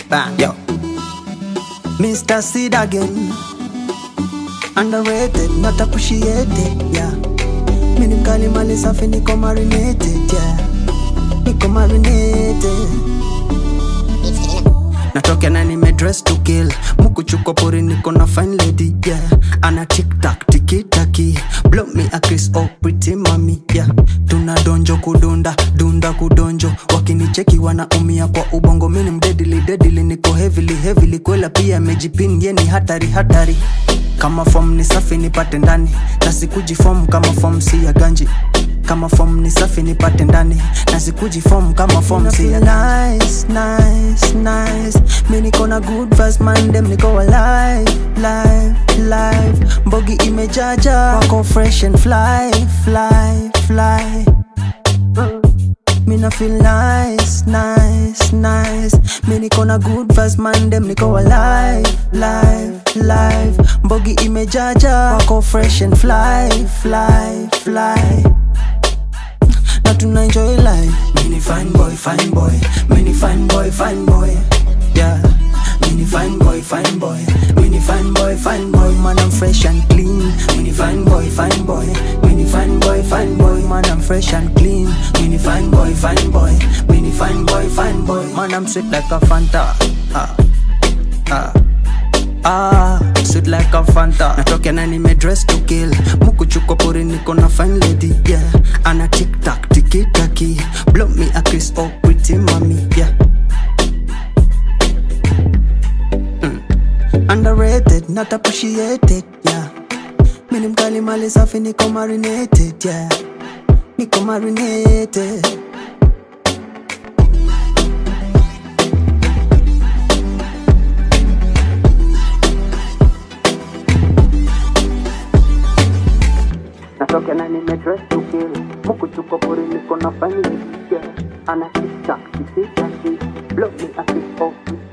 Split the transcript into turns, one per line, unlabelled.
Bang, yo. Mr. Seed again. Underrated, not appreciated, yeah. Mimi ni mkali mali safi niko marinated, yeah. Niko marinated. Natoka na nimedress to kill Mukuchuko pori niko na fine lady yeah Ana tic tac tiki taki Blow me a kiss oh pretty mommy yeah Tuna donjo kudunda dunda kudonjo Wakinicheki wanaumia kwa ubongo Mini mdedili dedili niko heavily heavily Kwela pia mejipin ye ni hatari hatari Kama form ni safi nipate ndani Na sikujifom kama form si ya ganji kama form ni safi nipate ndani na sikuji form kama form si ya nice, nice, nice. mi niko na good vibes man dem niko alive, live, live. mbogi imejaja wako fresh and fly, fly, fly. Mina feel nice, nice, nice. Mi niko na good vibes man dem niko alive, live, live. Mbogi imejaja wako fresh and fly, fly, fly na tuna enjoy life mini fine boy fine boy mini fine boy fine boy yeah mini fine boy fine boy mini fine boy fine boy man I'm fresh and clean mini fine boy fine boy mini fine boy fine boy man I'm fresh and clean mini fine boy fine boy mini fine boy fine boy man I'm sweet like a Fanta ah ah Ah, sweet like a Fanta Natoka na nimedress to kill Mukuchuko pori niko na fine lady, yeah Ana tic tac, tiki taki Blow me a kiss, oh pretty mommy, yeah mm. Underrated, not appreciated, yeah Mini mkali mali safi niko marinated, yeah Niko marinated natoka na nimedress to kill mukuchuko pori niko na fine yeah ana tic tac tic tac blow me a kiss oh